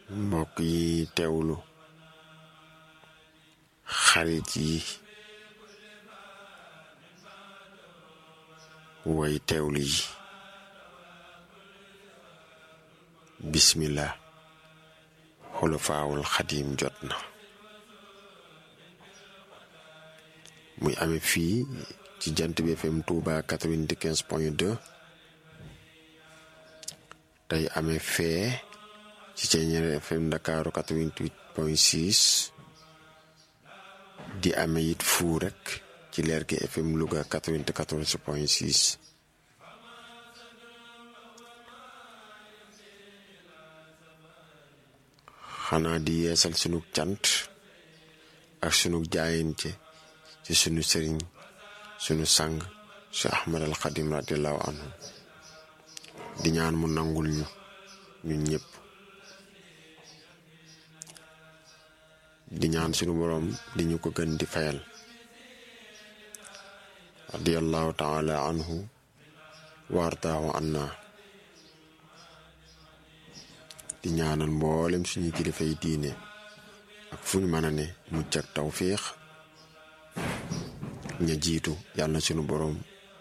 mbokk yi teewlu xarit yi way teewlu yi bismillah xulafaawul xadim jot na muy amee fii ci jant bi FM Touba 95 point 2 tey amee fee ci Ceeñeer FM Ndakaaru 88 point 6 di amee it fuu rek ci leer gi FM Louga 94 point 6 xanaa di yeesal sunu cant ak sunu jaayante ci sunu sëriñ sunu sang su Ahmad al Xadim radiallahu anhu di ñaan mu nangul ñu ñun ñëpp di ñaan sunu boroom di ñu ko gën di fayal radiallahu taala anhu waartaahu anna di ñaanal mboolem suñu kilifay diine ak fu ñu mën a ne mucc ak tawfiix ña jiitu yàlla na sunu boroom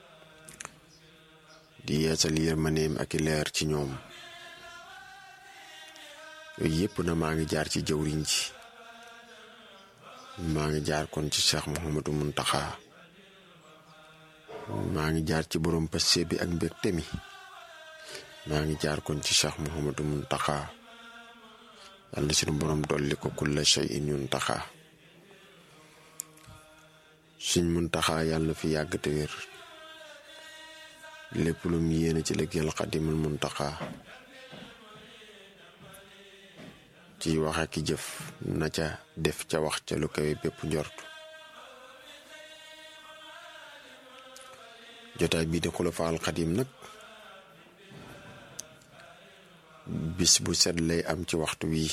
di yeesal yërmaneem ak i leer ci ñoom yooyu yëpp na maa ngi jaar ci jëwriñ ji maa ngi jaar kon ci Cheikh Mouhamadou Muntaxa maa ngi jaar ci borom passe bi ak mbégte mi maa ngi jaar kon ci Cheikh Mouhamadou Muntaxa yàlla na sunu borom dolli ko kulla shay'in yuntaxa suñ Muntaxa yàlla na fi yàgg te wér lépp lu mu yéene ci liggéeyal Xadimul Muntaxa ci wax ak jëf na ca def ca wax ca lu kawe bépp njort jotaay bii di Xulafaal Xadim nag bis bu set lay am ci waxtu wii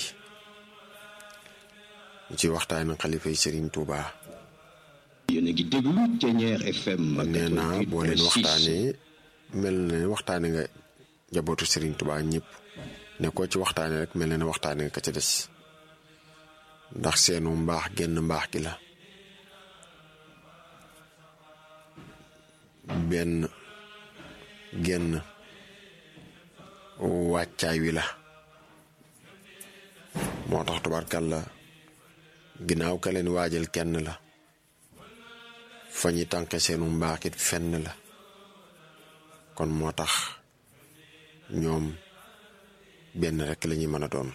ci waxtaani xalifay Sëriñ Tuuba yéen a ngi déglu Ceeñeer FM nee naa boo leen waxtaanee mel na ne waxtaane nga njabootu Sëriñ Tuuba ñëpp ne ko ci waxtaane rek mel na ne waxtaane nga ka ca des ndax seenu mbaax genn mbaax gi la benn genn wàccaay wi la moo tax tubaarkàlla ginnaaw ka leen waajal kenn la fa ñi tànke seenu mbaaxit fenn la kon moo tax ñoom benn rekk lañuy mën a doon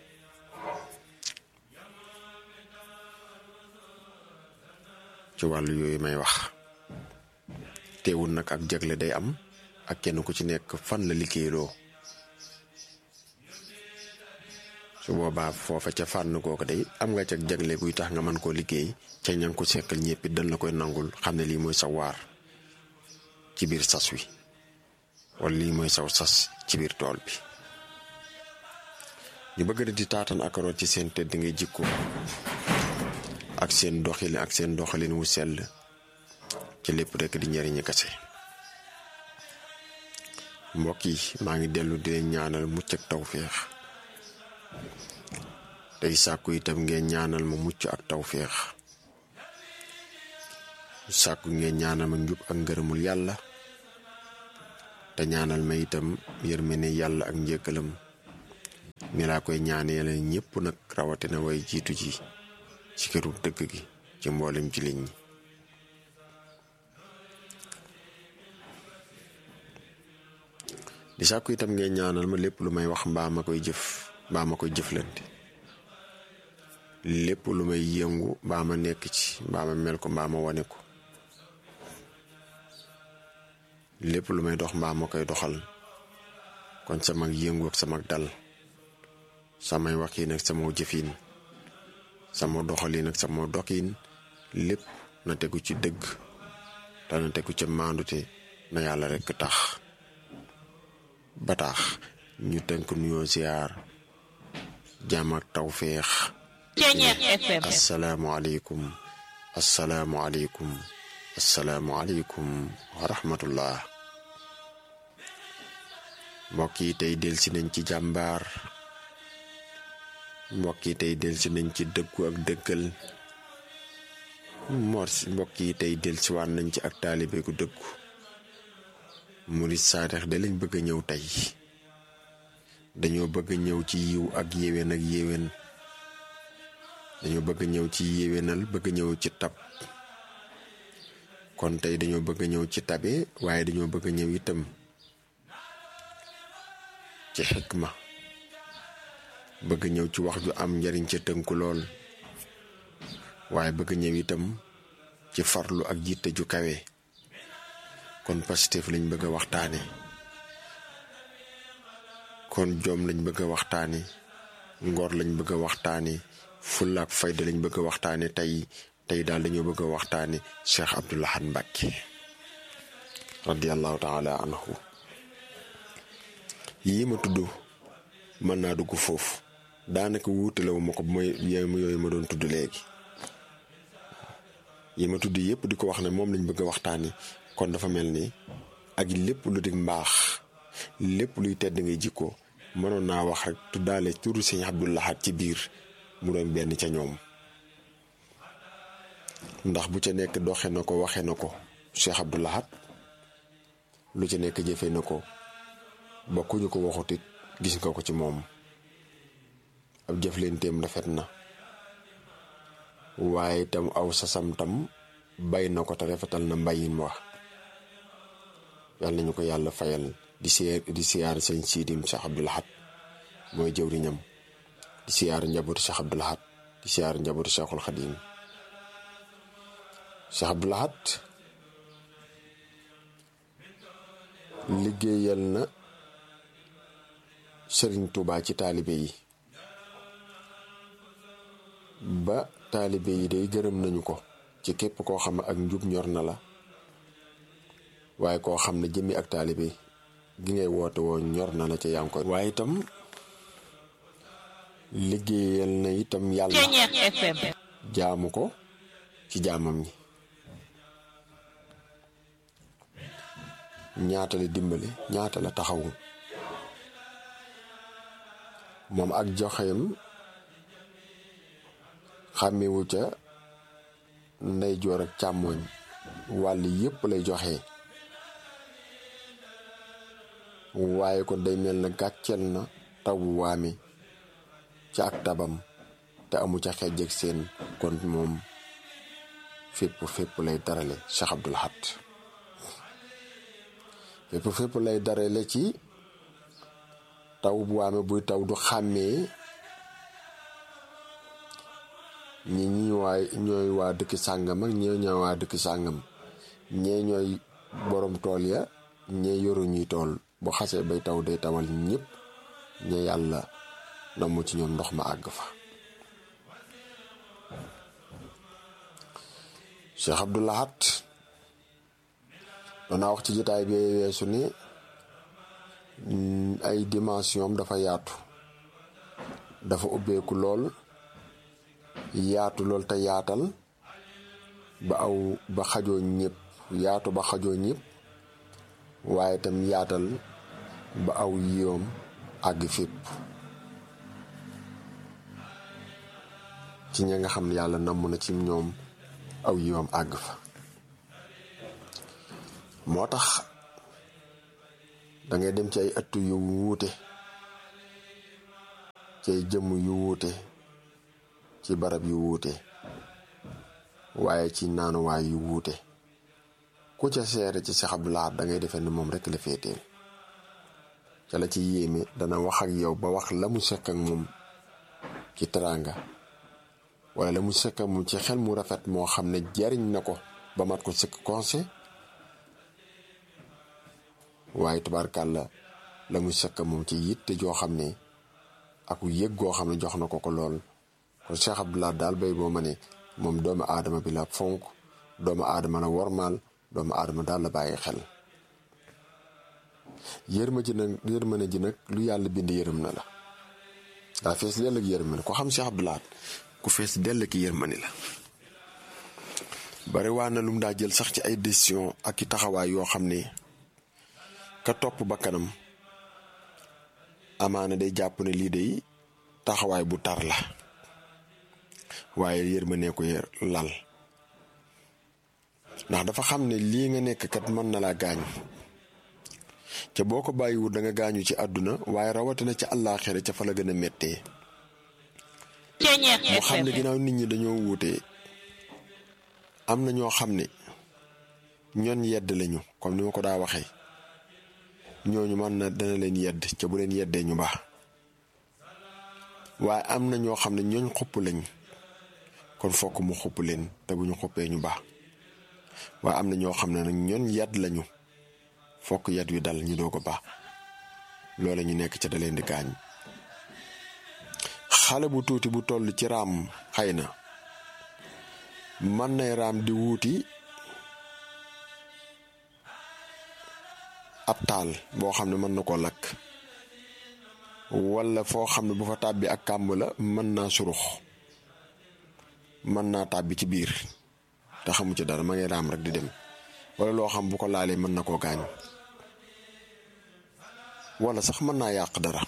ci wàllu yooyu may wax teewul nag ak jagle day am ak kenn ku ci nekk fan la liggéeyloo su boobaa foofa ca fànn googu day am nga ca jagle guy tax nga mën koo liggéey ca ña ko sekkal ñëpp it dañ la koy nangul xam ne lii mooy sa waar ci biir sas wi wala lii mooy saw sas ci biir tool bi ñu bëgg di taatan ak root ci seen tedd ngay jikko ak seen doxalin ak seen doxalin wu sell ci lépp rekk di njariñi kase mbokk yi maa ngi dellu di leen ñaanal mucc ak tawféex tey sàkku itam ngeen ñaanal ma mucc ak tawféex sàkku ngeen ñaanal ma njub ak ngërëmul yàlla te ñaanal ma itam yërmande yàlla ak njëkkalam ni laa koy ñaaneele ñépp nag rawatina way jiitu ji ci këru dëgg gi ci mboolem ci liñ ñi di sàkku itam ngeen ñaanal ma lépp lu may wax mbaa ma koy jëf mbaa ma koy jëflante lépp lu may yëngu mbaa ma nekk ci mbaa ma mel ko mbaa ma wane ko lépp lu may dox mbaa ma koy doxal kon sama yëngu ak sama dal samay waxiin ak sama jëfin sama doxalin ak sama doxin lépp na tegu ci dëgg te na tegu ca maandute na yàlla rekk tax ba tax ñu tënk nuyoo ziar jàmm ak tawféex asalaamualeykum asalaamualeykum asalaamualeykum wa rahmatullah mbokk yi tey delsi nañ ci jàmbaar mbokk yi tey delsi nañ ci dëggu ak dëggal mor mbokk yi tey delsiwaat nañ ci ak taalibe gu dëggu murit saadex da lañ bëgg a ñëw tey dañoo bëgg a ñëw ci yiw ak yéwén ak yéwén dañoo bëgg a ñëw ci yéwénal bëgg a ñëw ci tab kon tey dañoo bëgg a ñëw ci tabe waaye dañoo bëgg a ñëw itam ci xikma bëgg ñëw ci wax ju am njariñ ca tënku lool waaye bëgg ñëw itam ci farlu ak jiite ju kawe kon Pastef lañ bëgg a waxtaane kon joom lañ bëgg a waxtaane ngor lañ bëgg a waxtaane fulla ak fayda lañ bëgg a waxtaane tey tey daal dañoo bëgg a waxtaane Cheikh Abdoul Ahad Mbacké radiallahu taala anhu yii ma tudd mën naa dugg foofu daanaka wuutalewu ma ko mooy yooyu ma doon tudd léegi yi ma tudd yépp di ko wax ne moom lañ bëgg a waxtaani kon dafa mel ni ak lépp lu di mbaax lépp luy tedd ngay jikko mënoon naa wax rek tuddaale turu sëñ Abdoul Ahad ci biir mu doon benn ca ñoom ndax bu ca nekk doxe na ko waxe na ko Cheikh Abdoul Ahad lu ci nekk jëfe na ko ba ku ñu ko waxut it gis nga ko ci moom ab jëflenteem rafet na waaye tam aw sasam tam bay na ko te rafetal na mbayin wax yàlla nañu ko yàlla fayal di siyaar di siyaar sëñ siidim Cheikh Abdoul Ahad mooy jëwriñam di siyaar njabootu Cheikh Abdoul Ahad di siyaar njabootu Cheikhul Khadim Cheikh Abdoul Ahad liggéeyal na sëriñ Touba ci taalibe yi ba taalibe yi day gërëm nañu ko ci képp koo xam ne ak njub ñor na la waaye koo xam ne jëmmi ak taalibe gi ngay woote woo ñor na la ca yaa ngi koy waaye itam liggéeyal na itam yàlla jaamu ko ci jaamam ñi ñaata la dimbale ñaata la taxawu moom ak joxeem xàmmewu ca ndeyjoor ak càmmooñ wàll yépp lay joxe waaye kon day mel na gàcceel na tawu waami ca ak tabam te amu ca xejj ak seen kon moom fépp fépp lay darale Cheikh Abdoul Ahad fépp fépp lay darale ci taw bu waame buy taw du xàmmee ñi ñi waay ñooy waa dëkk sàngam ak ñee ñooy waa dëkk sàngam ñee ñooy borom tool ya ñee yoru ñuy tool bu xasee bay taw day tawal ñëpp ñe yàlla namu ci ñoom ndox ma àgg fa Cheikh Abdoul Ahad danaa wax ci jotaay bi weesu ni ay dimension dafa yaatu dafa ubbeeku lool yaatu lool te yaatal ba aw ba xajoo ñëpp yaatu ba xajoo ñëpp waaye tam yaatal ba aw yiwam àgg fépp ci ña nga xam ne yàlla namm na ci ñoom aw yiwam àgg fa moo tax dangay dem ci ay ëttu yu wuute ci ay jëmm yu wuute ci barab yu wuute waaye ci naanuwaay yu wuute ku ca seere ci Cheikh Abdoul Ahad da ngay defee ne moom rekk la féeteel ca la ci yéeme dana wax ak yow ba wax la mu sekk ak moom ci teraanga wala la mu sekk ak moom ci xel mu rafet moo xam ne jariñ na ko ba mat ko sëkk conseil waaye tubaarkàlla la mu sekk moom ci yitte joo xam ne ak yëg goo xam ne jox na ko ko lool kon Cheikh Abdoul Ahad daal bay boo ma ne moom doomu aadama bi la fonk doomu aadama la wormaal doomu aadama daal la bàyyi xel yërma ji nag yërmane ji nag lu yàlla bind yërëm na la daa fees dell ak yërmane ko xam Cheikh Abdoul Ahad ku fees dell ki yërmane la bari waa na lu mu daa jël sax ci ay décision ak i taxawaay yoo xam ne ka topp ba kanam amaana day jàpp ne lii day taxawaay bu tar la waaye yërmande ko lal ndax dafa xam ne lii nga nekk kat mën na laa gaañ ca boo ko bàyyiwul da nga gaañu ci àdduna waaye rawatina ca àllaaxira ca fa la gën a méttee mu xam ne ginnaaw nit ñi dañoo wuute am na ñoo xam ne ñoon yedd lañu comme ni ma ko daa waxee ñooñu mën na dana leen yedd ca bu leen yeddee ñu baax waaye am na ñoo xam ne ñooñ xupp lañ kon fokk mu xupp leen te bu ñu xuppee ñu baax waaye am na ñoo xam ne nag ñoon yedd lañu fokk yedd wi dal ñu doo ko baax loola ñu nekk ca da leen di gaañ xale bu tuuti bu toll ci raam xëy na mën nay raam di wuuti ab taal boo xam ne mën na koo lakk walla foo xam ne bu fa tàbbi ak kàmb la mën naa surux mën naa tàbbi ci biir te xamu ci dara ma ngay raam rek di dem walla loo xam bu ko laalee mën na koo gaañ walla sax mën naa yàq dara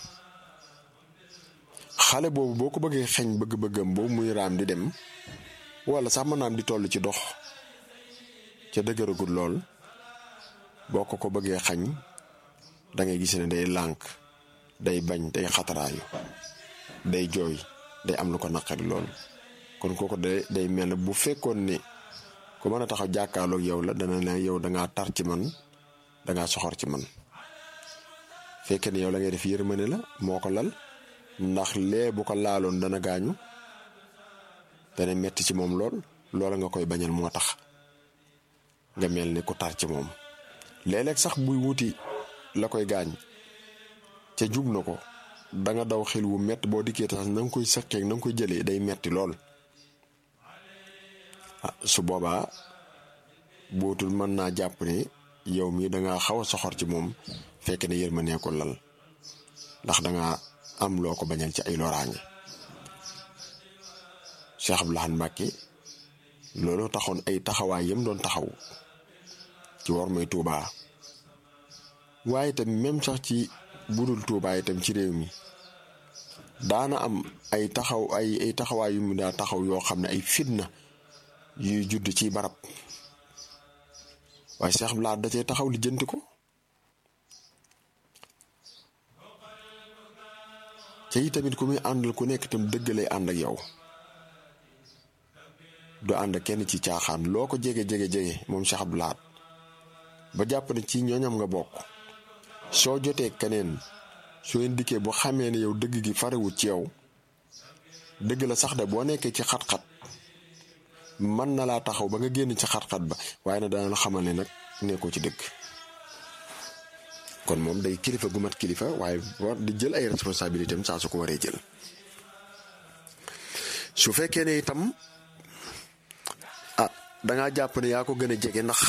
xale boobu boo ko bëggee xeeñ bëgg-bëggam boobu muy raam di dem walla sax mën naam di toll ci dox ca dëgëragul lool boo ko ko bëggee xañ da ngay gis ne day lànk day bañ day xataraayu day jooy day am lu ko naqari lool kon kooku day day mel ne bu fekkoon ne ku mën a taxaw jàkkaarloog yow la dana ne yow dangaa tar ci man dangaa soxor ci man fekkee ne yow la ngay def yërmande la moo ko lal ndax lee bu ko laaloon dana gaañu dana metti ci moom lool loola nga koy bañal moo tax nga mel ni ku tar ci moom léeg-léeg sax buy wuti la koy gaañ ca jub na ko danga daw xel wu metti boo dikkee tax na nga koy sëqeeg na nga koy jëlee day metti lool ah su boobaa bootul mën naa jàpp ne yow mii danga xaw a soxor ci moom fekk ne yërmande ko lal ndax danga am loo ko bañal ci ay loraange Cheikh Abdou Lahad Mbacké loolu taxoon ay taxawaay yam doon taxaw ci war may Tuubaa waaye itam même sax ci budul Tuubaa itam ci réew mi daana am ay taxaw ay ay taxawaay yu mu daa taxaw yoo xam ne ay fitna yuy judd ci barab waaye Cheikh Abdou Lahad da cee taxaw li jënti ko ca yi tamit ku muy àndal ku nekk itam dëgg lay ànd ak yow du ànd ak kenn ci caaxaan loo ko jege jege jege moom Cheikh Abdou Lahad ba jàpp ne ci ñooñam nga bokk soo jotee keneen soo leen dikkee bu xamee ne yow dëgg gi farewut ci yow dëgg la sax de boo nekkee ci xat-xat mën na laa taxaw ba nga génn ci xat-xat ba waaye nag dana la xamal ne nag nekkoo ci dëgg kon moom day kilifa gu mat kilifa waaye war di jël ay responsabilité am saa su ko waree jël su fekkee ne itam ah dangaa jàpp ne yaa ko gën a jege ndax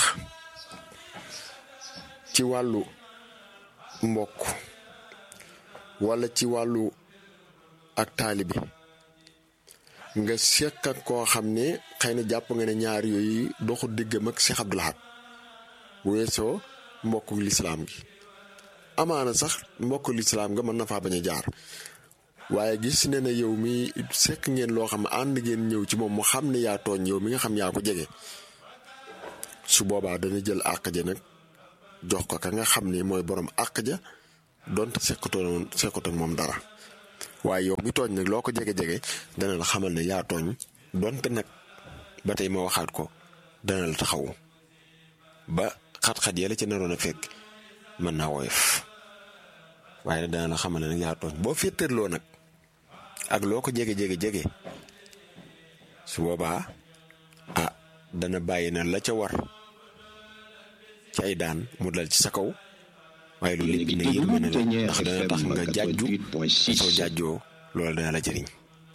ci wàllu mbokk walla ci wàllu ak taalibi nga seq ak koo xam ne xëy na jàpp nga ne ñaar yooyu doxu diggam ak Cheikh Abdou Lahad bu weesoo mbokku lislaam gi amaana sax mbokku lislaam nga mën na faa bañ a jaar waaye gis ne na yow mi sekk ngeen loo xam ne ànd ngeen ñëw ci moom mu xam ne yaa tooñ yow mi nga xam yaa ko jege su boobaa dana jël àq ja nag jox ko ka nga xam ne mooy borom àq ja donte sekkatoon sekkatoon moom dara waaye yow mi tooñ nag loo ko jege-jege dana la xamal ne yaa tooñ donte nag ba tey ma waxaat ko dana la taxaw ba xat-xat yàlla ci naroon a fekk mën naa woyof waaye nag dana la xamal ne nag yaa tooñ boo féeteerloo nag ak loo ko jege-jege-jege su boobaa ah dana bàyyi na la ca war ci ay daan mu dal ci sa kaw waaye loolu lépp nag yëg na la ndax dana tax nga jàjju soo jàjjoo loolu dana la jëriñ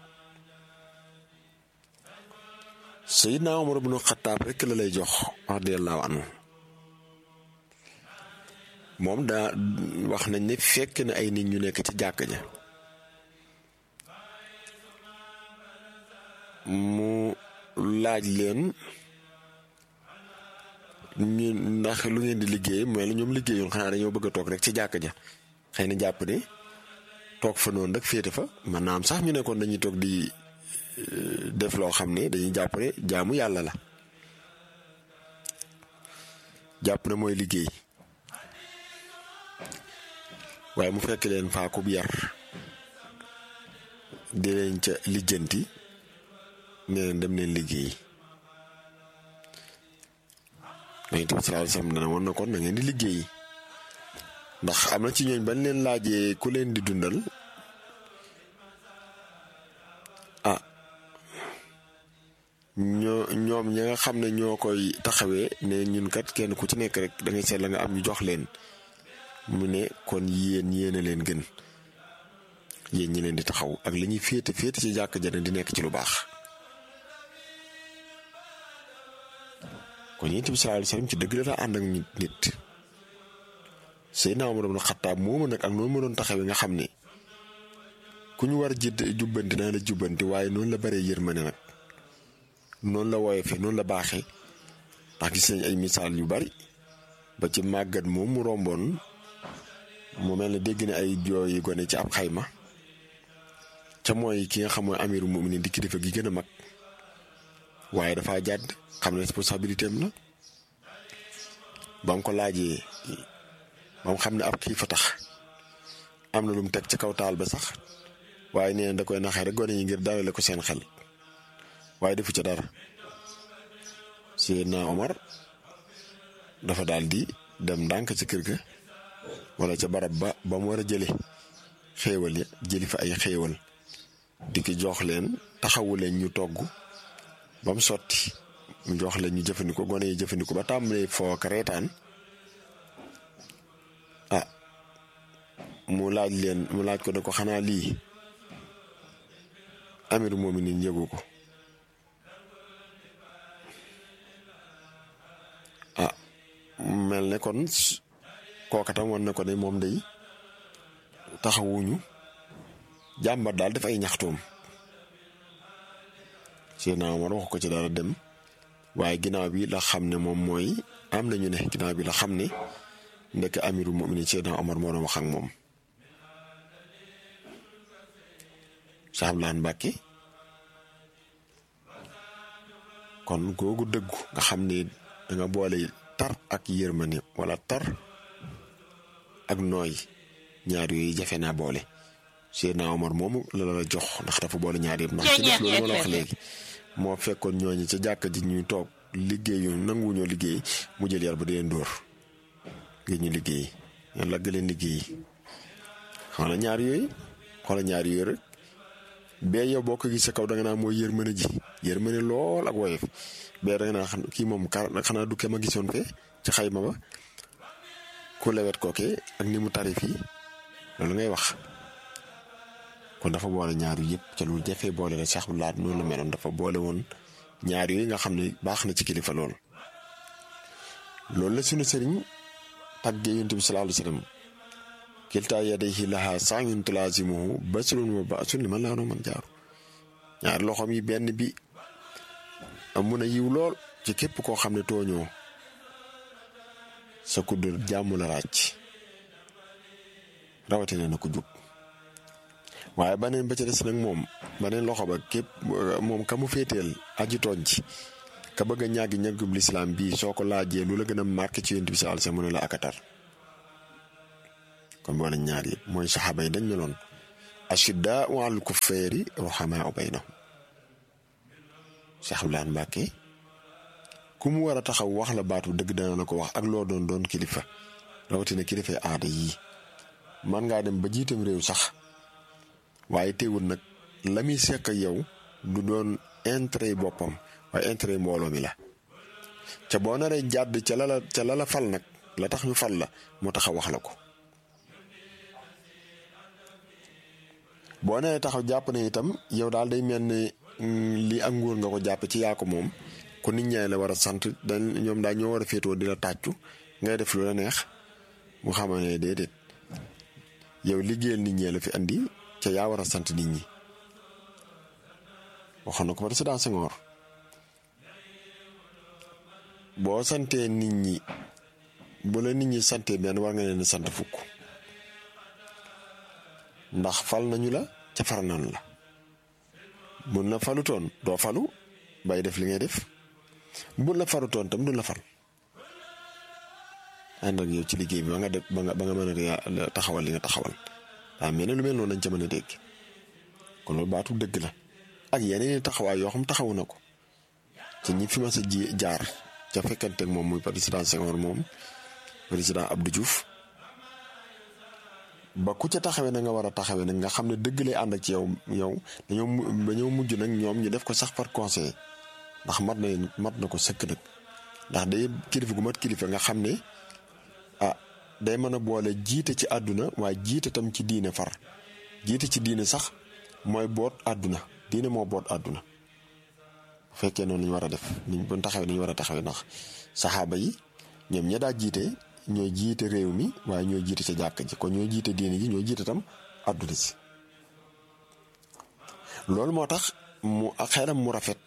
Seydina Omar ibnu Xattaab rekk la lay jox radiyallaahu anhu moom daa wax nañ ne fekk na ay nit ñu nekk ci jàkk ja mu laaj leen ñu ndax lu ngeen di liggéey mooy la ñoom liggéeyoon xanaa dañoo bëgg a toog rek ci jàkk ja xëy na jàpp ne toog fa noonu rek féete fa man naam sax ñu nekkoon dañuy toog di def loo xam ne dañuy jàpp ne jaamu yàlla la jàpp na mooy liggéey waaye mu fekk leen faakub yar di leen ca lijjanti ne leen dem leen liggéey Yonent bi sallallahu alayhi wasallam dana woon na kon na ngeen di liggéey ndax am na ci ñooñ bañ leen laajee ku leen di dundal ah ñoo ñoom ña nga xam ne ñoo koy taxawee ne ñun kat kenn ku ci nekk rek da ngay seet la nga am ñu jox leen mu ne kon yéen yéen a leen gën yéen ñi leen di taxaw ak li ñuy féete féete ci jàkk jane di nekk ci lu baax kon Yonent bi sallallahu alayhi wasallam ci dëgg la ànd ak nit Seydina Umar ibn Xattaab moomu nag ak noonu ma doon taxawee nga xam ne ku ñu war a jidd jubbanti naa la jubbanti waaye noonu la baree yërmande nag noonu la woyofee noonu la baaxee ndax gis nañ ay misaal yu bari ba ci màggat moom mu romboon mu mel ne dégg ne ay jooyi gone ci ab xayma ca mooy ki nga xam mooy amiru mu'minin di kilifa gi gën a mag waaye dafa jàdd xam ne responsabilité am la ba mu ko laajee ba mu xam ne ab kii fa tax am na lu mu teg ci kaw taal ba sax waaye nee na da koy naxee rek gone yi ngir dalale ko seen xel waaye defu ca dara Seydina Omar dafa daal di dem ndànk ci kër ga wala ca barab ba ba mu war a jële xéewal ya jëli fa ay xéewal di ki jox leen taxawu leen ñu togg ba mu sotti mu jox leen ñu jëfandikoo gone yi jëfandikoo ba tàmbalee foo ak reetaan ah mu laaj leen mu laaj ko ne ko xanaa lii amiru mu'minin yëgu ko ah mel ne kon kooka tam wan na ko ne moom day taxawuñu jàmbat daal def ay ñaxtoom Seydina Omar wax ko ci dara dem waaye ginnaaw bi la xam ne moom mooy am nañu ne ginnaaw bi la xam ne ndekk amiru mu'minin Seydina Omar moo doon wax ak moom Saablaan Mbàkke kon googu dëggu nga xam ne danga boole tar ak yërmande wala tar ak nooy ñaar yooyu jafe naa boole Seydina Omar moomu la la jox ndax dafa boole ñaar yëpp ndax ci def loolu ma la wax léegi moo fekkoon ñooñu ca jàkka ji ñuy toog liggéeyu nanguwuñoo liggéey mu jël yar ba di leen dóor ngir ñu liggéey ñoom lagg leen liggéey xoola ñaar yooyu xoola ñaar yooyu rek bee yow boo ko gis sa kaw da nga naa mooy yërmande ji yërmande lool ak woyof bee da nga naa xam kii moom xanaa du ke ma gisoon fe ci xayma ba ku lewet kooke ak ni mu tarif yi loolu ngay wax kon dafa boole ñaar yu yëpp ca lu jafee boole la Cheikh Abdou Lahad noonu la meloon dafa boole woon ñaar yooyu nga xam ne baax na ci kilifa lool. loolu la sunu sëriñ tàggee yonent bi sallallahu alayhi wasallam kiltaa yadayhi lahaa saa'yun tulaazimuhu basrun wa ba'sun liman laa man jaaru ñaar loxoom yi benn bi amun a yiw lool ci képp koo xam ne tooñoo sa kudd jàmm la ràcc rawatina na ko jub waaye baneen ba ca des nag moom baneen loxo ba képp moom ka mu féeteel aji tooñ ci ka bëgg a ñàggi ñàggub lislaam bii soo ko laajee lu la gën a marqué ci yonent bi sallallahu alayhi wasallam mu ne la akatar kon boole ñaar yëpp mooy saxaaba yi dañ meloon ashiddaa'u alal kuffaari ruhamaa'u baynahum Cheikh Abdoulaye Mbacke ku mu war a taxaw wax la baatu dëgg dana la ko wax ak loo doon doon kilifa rawatina kilifa aada yii man ngaa dem ba jiitam réew sax waaye teewul nag la muy sekk yow du doon intérêt boppam waaye intérêt mbooloo mi la ca boo naree jàdd ca la la ca la la fal nag la tax ñu fal la moo tax a wax la ko boo nee taxaw jàpp ne itam yow daal day mel ne lii ak nguur nga ko jàpp ci yaa ko moom ku nit ñaa la war a sant dañ ñoom daal ñoo war a féetoo di la tàccu ngay def lu la neex mu xamal ne déedéet yow liggéeyal nit ñee la fi andi ca yaa war a sant nit ñi waxoon na ko président Senghor boo santee nit ñi bu la nit ñi santee benn war nga leen sant fukk ndax fal nañu la ca far nañu la mun la falutoon doo falu bay def li ngay def mun la falutoon tam du la fal ànd ak yow ci liggéey bi ba nga def ba nga ba nga mën a taxawal li nga taxawal waaw mais ne lu mel noonu lañ ca mën a dégg kon loolu baatu dëgg la ak yeneen i taxawaay yoo xam taxawu na ko ci ñi fi ma sa ji jaar ca fekkante ak moom muy président Senghor moom président Abdou Diouf ba ku ca taxawee na nga war a taxawee nag nga xam ne dëgg lay ànd ak ci yow yow dañoo dañoo mujj nag ñoom ñu def ko sax par conseil ndax mat na mat na ko sëkk nag ndax day kilifa gu mat kilifa nga xam ne ah day mën a boole jiite ci àdduna waaye jiite tam ci diine far jiite ci diine sax mooy boot àdduna diine moo boot àdduna bu fekkee noonu lañu war a def niñ bu taxawee nañu war a taxawee ndax saxaaba yi ñoom ña daa jiite ñooy jiite réew mi waaye ñooy jiite ca jàkk ji kon ñooy jiite diine ji ñooy jiite tam àdduna si loolu moo tax mu xelam mu rafet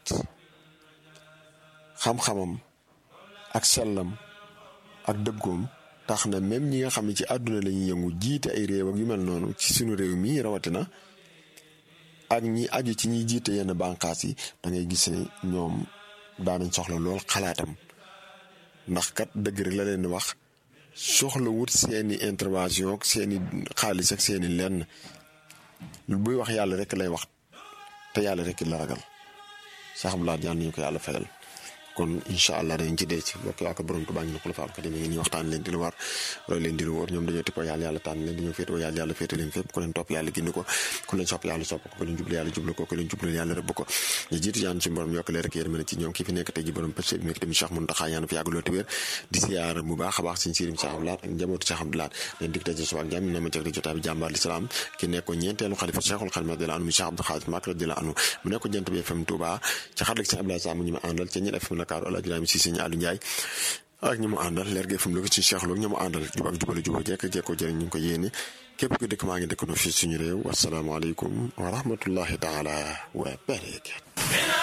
xam-xamam ak sellam ak dëggoom tax na même ñi nga xam ne ci àdduna la ñuy yëngu jiite ay réew ak yu mel noonu ci suñu réew mi rawatina ak ñi aju ci ñiy jiite yenn bànqaas yi da ngay gis ne ñoom daanañ soxla lool xalaatam ndax kat dëgg rek la leen di wax soxla wut seeni intervention ak seeni xaalis ak seeni lenn buy wax yàlla rek lay wax te yàlla rek la ragal sax bu laat yàlla ñu ko yàlla fayal kon incha allah dañ ci dee ci bokk waa ko borom Tuubaa ñu ne xulafa al xadiim ngi ñuy waxtaan leen di lu war roy leen di lu wóor ñoom dañoo tippoo yàlla yàlla tànn leen dañoo féetoo yàlla yàlla féete leen fépp ku leen topp yàlla gindi ko ku leen sopp yàlla sopp ko ku leen jublu yàlla jublu ko ku leen jublu yàlla rëbb ko ñu jiitu yaan ci borom yokk leen rek yéen mën ci ñoom ki fi nekk tey ji borom pëcc bi nekk tamit Cheikh Mountakha yaan fi yàgg loolu te wér di siyaar bu baax a baax suñ sirim Cheikh Abdoulaye ak njabootu Cheikh Abdoulaye leen dig daje suba ak jàmm na ma teg di jotaay bi jàmbaar l'islam ki nekkoon ñeenteelu xalifa Cheikhul Khadim radiyallahu anhu mu Cheikh Abdou Khadir Mbacké radiyallahu anhu mu nekkoon jant bi FM Touba ci xarala Cheikh Abdoulaye Sam ñu ma àndal ca ñi FM Dakar Alaaji si sëñ Aliou Ndiaye ak ñi mu àndal leer gi fu mu ci Cheikh Lo ñi mu àndal jub ak jubale jubal jekk jekkoo jëriñ ñu ngi ko yéene képp ku dëkk maa ngi dëkk no fii suñu réew wasalaamaaleykum wa rahmatullahi taala wa barakatu